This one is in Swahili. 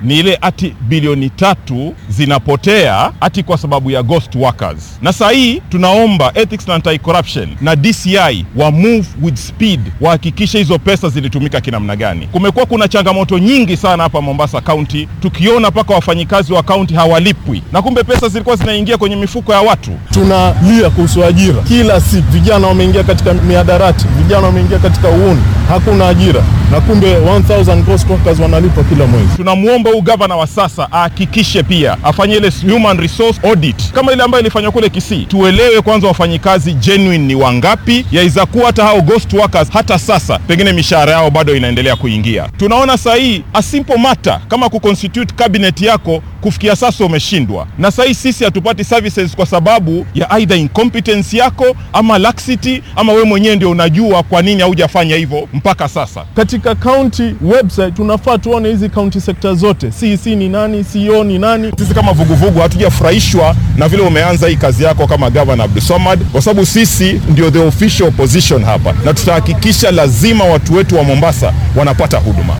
ni ile ati bilioni tatu zinapotea ati kwa sababu ya ghost workers, na saa hii tunaomba Ethics na Anti-Corruption na DCI wa move with speed, wahakikishe hizo pesa zilitumika kinamna gani. Kumekuwa kuna changamoto nyingi sana hapa Mombasa County, tukiona mpaka wafanyikazi wa kaunti hawalipwi, na kumbe pesa zilikuwa zinaingia kwenye mifuko ya watu. Tunalia kuhusu ajira kila siku, vijana wameingia katika miadarati, vijana wameingia katika uuni, hakuna ajira, na kumbe 1000 ghost workers wanalipwa kila mwezi. Tunamwomba huu gavana wa sasa ahakikishe pia afanye ile human resource audit kama ile ambayo ilifanywa kule Kisii. Tuelewe kwanza wafanyikazi genuine ni wangapi, yaweza kuwa hata hao ghost workers hata sasa pengine mishahara yao bado inaendelea kuingia. Tunaona saa hii a simple matter kama kuconstitute cabinet yako kufikia sasa umeshindwa, na saa hii sisi hatupati services kwa sababu ya either incompetence yako ama laxity, ama we mwenyewe ndio unajua kwa nini haujafanya hivyo mpaka sasa. Katika county website tunafaa tuone hizi county sector zote, CEC ni nani, CEO ni nani. Sisi kama vuguvugu hatujafurahishwa na vile umeanza hii kazi yako kama Gavana Abdulswamad, kwa sababu sisi ndio the official opposition hapa, na tutahakikisha lazima watu wetu wa Mombasa wanapata huduma.